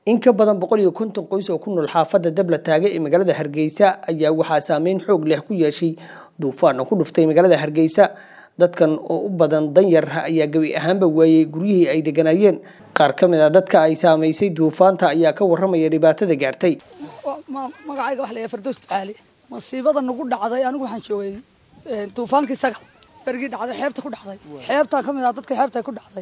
in ka badan boqol iyo konton qoys oo ku nool xaafadda dabla taaga ee magaalada hargeysa ayaa waxaa saameyn xoog leh ku yeeshay duufaan oo ku dhuftay magaalada hargeysa dadkan oo u badan danyar ayaa gebi ahaanba waayey guryihii ay deganayeen qaar ka mid a dadka ay saamaysay duufaanta ayaa ka warramaya dhibaatada gaartay magacayga waxa la yahay fardows caali masiibada nagu dhacday anigu waxaan joogay duufaankii sagal bergii dhacday xeebta ku dhacday xeebtaan ka mid ah dadka xeebta ku dhacday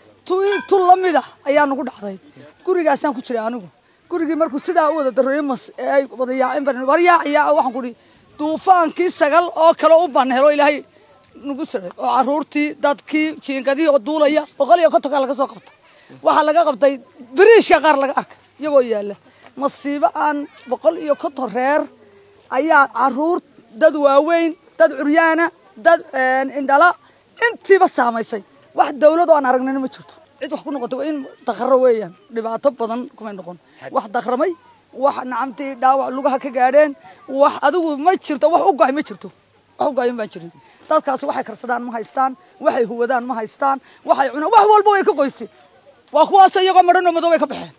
tu lamid ah ayaa nagu dhacday gurigaasaan ku jiray anigu gurigii markuu sidaa u wada dareeyay mas ay wada yaacin baan war yaac yaac waxaan ku duufaankii sagal oo kale u ban helo ilaahay nagu siray oo caruurtii dadkii jiingadihii oo duulaya boqol iyo kontonkaa laga soo qabtay waxaa laga qabtay biriishka qaar laga arkay iyagoo yaalla masiibo aan boqol iyo konton reer ayaa caruur dad waaweyn dad curyaana dad indhala intiiba saamaysay wax dawlad oo aan aragnayna ma jirto cid wax ku noqotay waa in dakhro weeyaan dhibaato badan kumay noqon wax dakhramay wax nacamtii dhaawac lugaha ka gaadheen wax adigu ma jirto wax u go'ay ma jirto wax u go'ayan baan jirin dadkaas waxay karsadaan ma haystaan waxay huwadaan ma haystaan waxay cunaan wax walba way ka qoysi waa kuwaas iyagoo madhanoo madow ay ka baxeen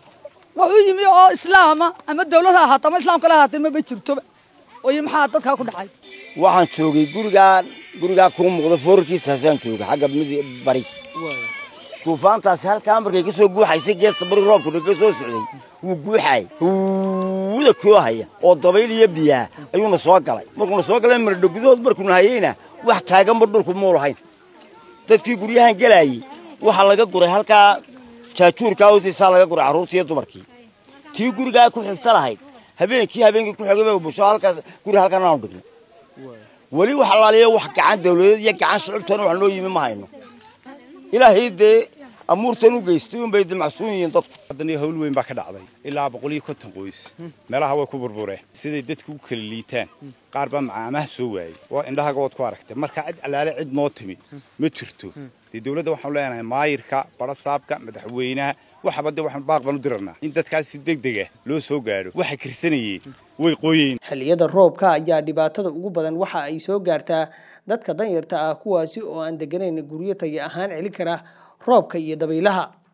wax u yimi oo islaama ama dawlad ha ahaata ama islaam kale ahaatay maba jirtoba oy maxaa dadkaa ku dhacay waxaan joogay gurigaa gurigaa kuu muuqda foorarkiisaasaan joogay xagga mid bari duufaantaasi halkaa markay ka soo guuxaysay geesta bari roobkuna ka soo socday wuu guuxaay huuda koo haya oo dabayl iyo biyaa ayuuna soo galay markuuna soo galay maradho gudahood markuuna hayeyna wax taaganba dhulku muu lahayn dadkii guryahan gelaayey waxaa laga guray halkaa jaajuurkaa hoosaysaa laga guray carruurtii iyo dumarkii tii gurigaa ku xigta lahayd habeenkii habeenkii ku xigay busho halkaas guri halkan aanu dhigno weli wax alaaliya wax gacan dawladeed iyo gacan shicibtana wax noo yimi ma hayno ilaahay dee amuurtan u geystay unbay damacsuun yihiin dadku haddana hawl weyn baa ka dhacday ilaa boqol iyo konton qoys meelaha way ku burbureen siday dadku u kala liitaan qaar baa macaamaha soo waayey waa indhahaga waad ku aragtay marka cid alaale cid noo timi ma jirto dee dawladda waxaanu leenahay maayirka barasaabka madaxweynaha waxaba dee waxaan baaq baan u dirarnaa in dadkaas si deg deg ah loo soo gaadho waxay karsanayeen way qooyeen xilliyada roobka ayaa dhibaatada ugu badan waxa ay soo gaartaa dadka danyarta ah kuwaasi oo aan deganayn guryo taya ahaan celin kara roobka iyo dabaylaha